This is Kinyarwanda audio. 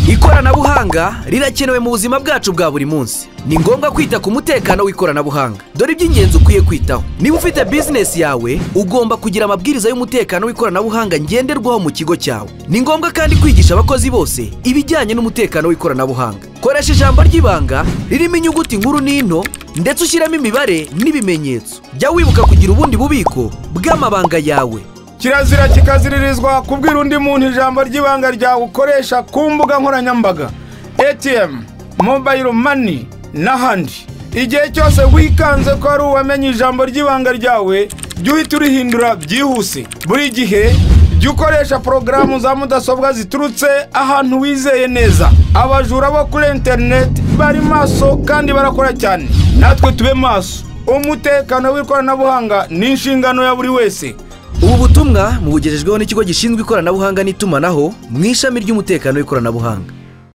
ikoranabuhanga rirakenewe mu buzima bwacu bwa buri munsi ni ngombwa kwita ku mutekano w'ikoranabuhanga dore iby'ingenzi ukwiye kwitaho niba ufite bizinesi yawe ugomba kugira amabwiriza y'umutekano w'ikoranabuhanga ngenderwaho mu kigo cyawe ni ngombwa kandi kwigisha abakozi bose ibijyanye n'umutekano w'ikoranabuhanga koresha ijambo ry'ibanga ririmo inyuguti nkuru n'into ndetse ushyiramo imibare n'ibimenyetso jya wibuka kugira ubundi bubiko bw'amabanga yawe kirazira kikaziririzwa kubwira undi muntu ijambo ry'ibanga ryawe ukoresha ku mbuga nkoranyambaga etiyemu mobayiro mani n'ahandi igihe cyose wikanze ko hari uwamenye ijambo ry'ibanga ryawe jya uhita urihindura byihuse buri gihe jya ukoresha porogaramu za mudasobwa ziturutse ahantu wizeye neza abajura bo kuri interineti bari maso kandi barakora cyane natwe tube maso umutekano w'ikoranabuhanga ni inshingano ya buri wese ubu butumwa mubugejejweho n'ikigo gishinzwe ikoranabuhanga n'itumanaho mu ishami ry'umutekano w'ikoranabuhanga